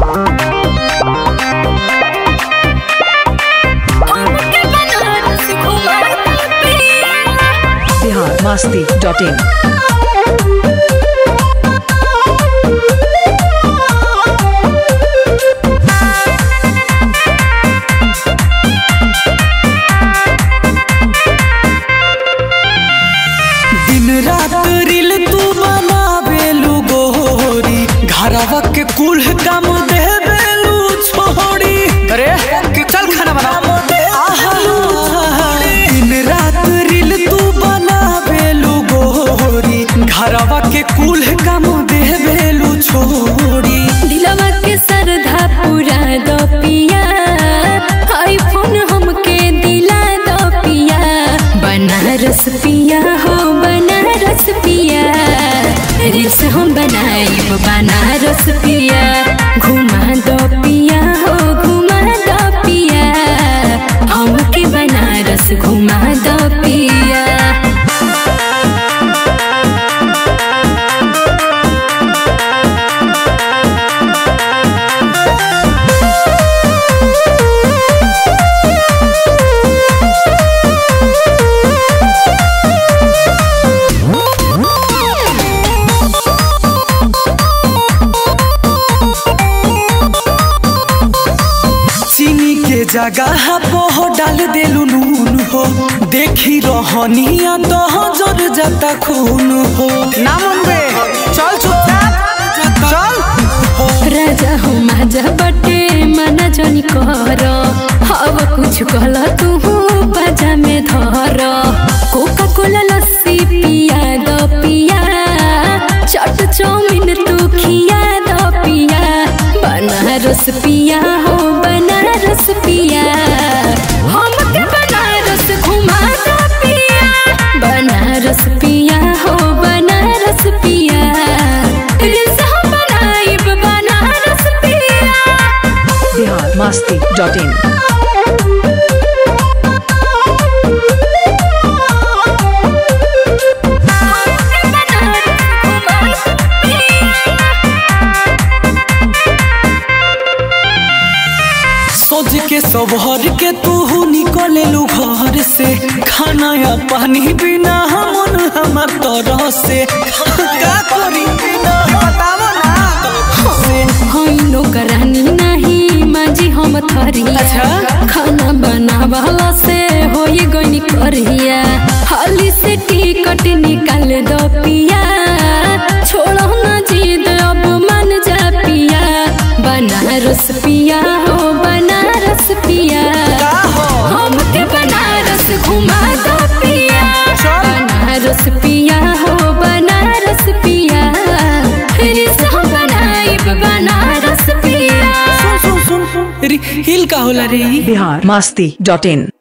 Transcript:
हमके बनारस घुमा दा पिया बिहार मस्ती डॉट इन दिन रात रील तू बनावेलू गोरी घरवा के कुल काम देवेलू छोड़ी अरे चल खाना बना दिन रात रील तू बनावेलू गोरी घरवा के कुल काम देवेलू छोड़ी दिलवा के सरधा पूरा दो पिया आईफोन हमके दिला दो पिया बनारस पिया हो बनारस पिया रील्स हम बनाइब बनारस पिया घुमा दो पिया हो घुमा दो पिया हमके बनारस घुमा दो पिया चीनी के जगह पोह डाल देलू नून हो देखी रहनिया तो जर जाता खून हो ना मनबे चल चुपचाप चल राजा हो माजा बटे मना जनी कर हव कुछ कहल तू बाजा में धर कोका कोला लस्सी पिया दो पिया चट चाउमिन तू खिया दो पिया बनारस पिया हो बनारस पिया हमके बनारस घुमा दो पिया बनारस पिया हो बनारस पिया रील्स हम बनाइब बनारस पिया बिहार मस्ती डॉट इन सोच के सबहर के तू निकलेलू घर से खाना या पानी बिना मन हमर तरह से का करी बिना बतावो ना होइनो करानी नहीं माजी हम थरिया अच्छा। खाना बनावाला से होई गनी करिया हाली से टिकट निकाल दो पिया छोड़ो ना जिद अब मन जा पिया बनारस पिया हो बनारस पिया का हो हमके बनारस घुमा दो पिया बनारस पिया हो बनारस पिया रील्स हम बनाइब बनारस पिया सुन सुन सुन री- हिल का होला रे बिहार मस्ती डॉट इन